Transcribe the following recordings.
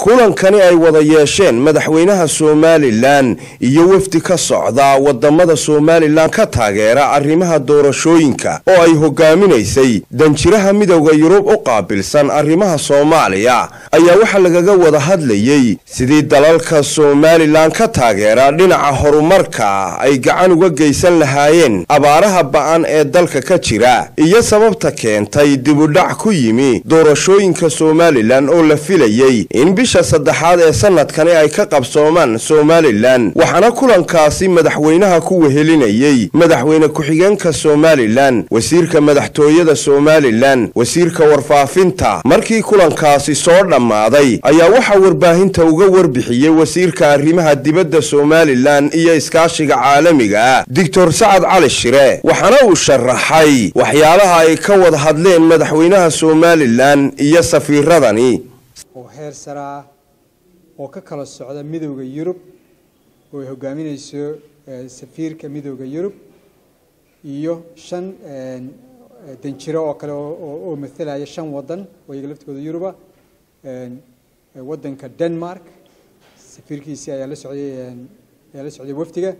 kulankani ay wada yeesheen madaxweynaha somalilan iyo wafdi ka socda wadamada somalilan ka taageera arrimaha doorashooyinka oo ay hogaaminaysay danjiraha midowda yurub u qaabilsan arrimaha soomaaliya ayaa waxaa lagaga wada hadlayey sidii dalalka somalilan ka taageera dhinaca horumarka ay gacan uga geysan lahaayeen abaaraha ba-an ee dalka ka jira iyo sababta keentay dibudhac ku yimi doorashooyinka somalilan oo la filayey in bisha saddexaad ee sanadkani ay ka qabsoomaan somalilan waxaana kulankaasi madaxweynaha ku wehelinayey madaxweyne ku-xigeenka somalilan wasiirka madaxtooyada somalilan wasiirka warfaafinta markii kulankaasi soo dhammaaday ayaa waxaa warbaahinta uga warbixiyey wasiirka arrimaha dibadda somalilan iyo iskaashiga caalamiga ah doctor sacad cali shire waxaana uu sharaxay waxyaalaha ay ka wada hadleen madaxweynaha somalilan iyo safiiradani oo heer sare ah oo ka kala socda midowda yurub oo ay hogaaminayso safiirka midowda yurub iyo shan danjiro oo kale oo matalaya shan wadan oo iyaga laftooda yuruba wadanka denmark safiirkiisii ayaa la socday ayaa la socday wafdiga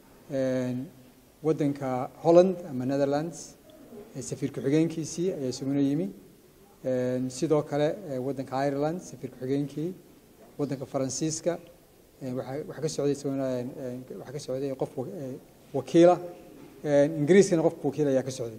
wadanka holland ama netherlands safiir ku-xigeenkiisii ayaa isaguna yimi sidoo kale wadanka ireland safiir ku-xigeenkii wadanka faransiiska waxaa ka socday isaguna waxaa ka socday qof wakiila ingiriiskana qof wakiil ayaa ka socday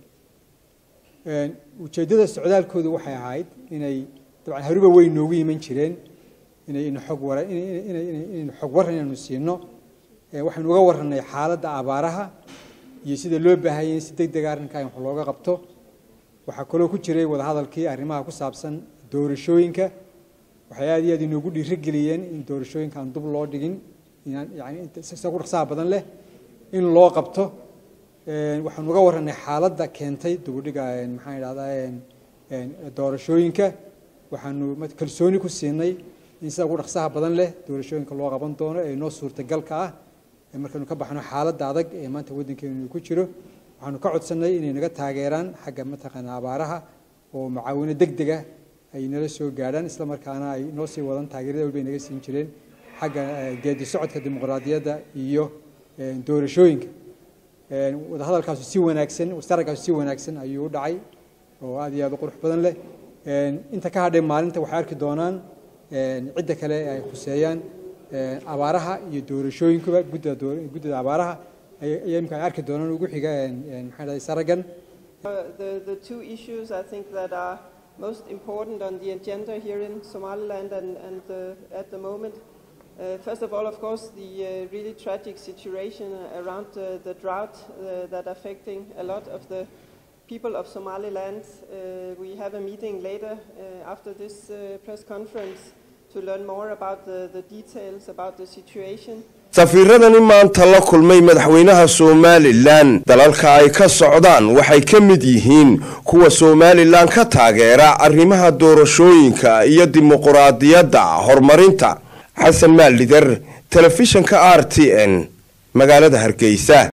ujeeddada socdaalkoodu waxay ahayd inay dabcan haruba way noogu yiman jireen inay ina xog wara inaynu xog waran inaynu siino waxaynu uga warranay xaaladda abaaraha iyo sida loo baahayay in si deg dega arrinkaa in wax looga qabto waxaa kaloo ku jiray wadahadalkii arrimaha ku saabsan doorashooyinka waxay aad iyo aad inoogu dhiirigeliyeen in doorashooyinka aan dub loo dhigin inaan yani sida ku dhaqsaha badan leh in loo qabto waxaanu uga warranay xaaladda keentay dubudhiga maxaan idhahdaa doorashooyinka waxaanu kalsooni ku siinay in sida ugu dhaqsaha badan leh doorashooyinka loo qaban doono ee inoo suurtagalka ah markaynu ka baxno xaaladda adag ee maanta waddankeenu ku jiro waxaanu ka codsanay inay naga taageeraan xagga mataqaana abaaraha oo macaawino deg dega ay nala soo gaadhaan isla markaana ay noo sii wadan taageerada walbay naga siin jireen xagga geedi socodka dimuqraadiyadda iyo doorashooyinka wadahadalkaasu si wanaagsan wasaragkaasu si wanaagsan ayuu u dhacay oo aad iyo aad u qurux badan leh inta ka hadhay maalinta waxay arki doonaan cidda kale ay khuseeyaan abaaraha iyo doorashooyinkuba guddida abaaraha ayaa imika ay arki doonaan ugu xiga maxaa dhahay saragan The, the two issues I think that are most important on the agenda here in Somaliland and, and uh, at the moment. Uh, first of all, of course, the uh, really tragic situation around uh, the drought uh, that affecting a lot of the people of Somaliland. Uh, we have a meeting later uh, after this uh, press conference to learn more about the, the details about the situation. safiiradani maanta la kulmay madaxweynaha somalilan dalalka ay ka socdaan waxay ka mid yihiin kuwa somalilan ka taageera arrimaha doorashooyinka iyo dimuquraadiyadda horumarinta xasan maalider telefishinka r t n magaalada hargeysa